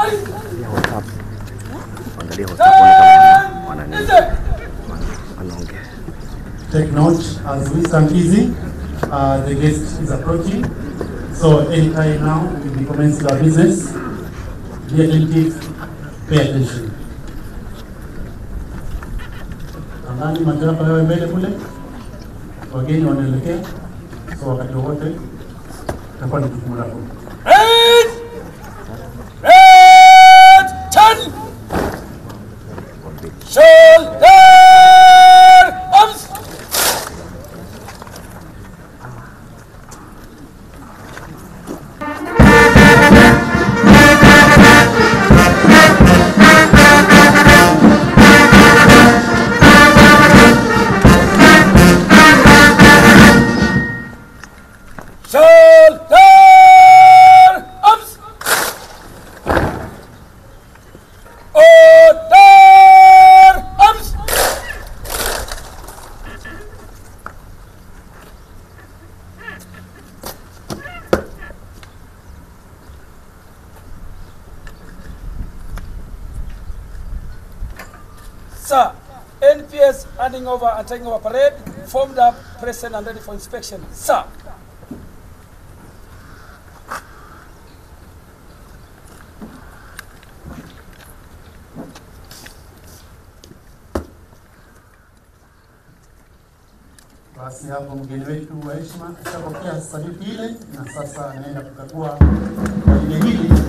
Angalia WhatsApp. Angalia WhatsApp kama wana nini? Wanaongea. Take note as we stand easy, uh, the guest is approaching. So anytime now, we will commence our business. Be attentive, pay attention. Nadhani madereva yawe mbele kule, wageni wanaelekea, so wakati wowote itakuwa ni jukumu lako. Red! Red! Ten! Shoulder! Arms! Shoulder! Arms! Order! Arms! Sir, NPS handing over and taking over parade, formed up, present and ready for inspection. Sir. Basi hapo mgeni wetu wa heshima ashapokea sadiki ile, na sasa anaenda kukagua gwaride hili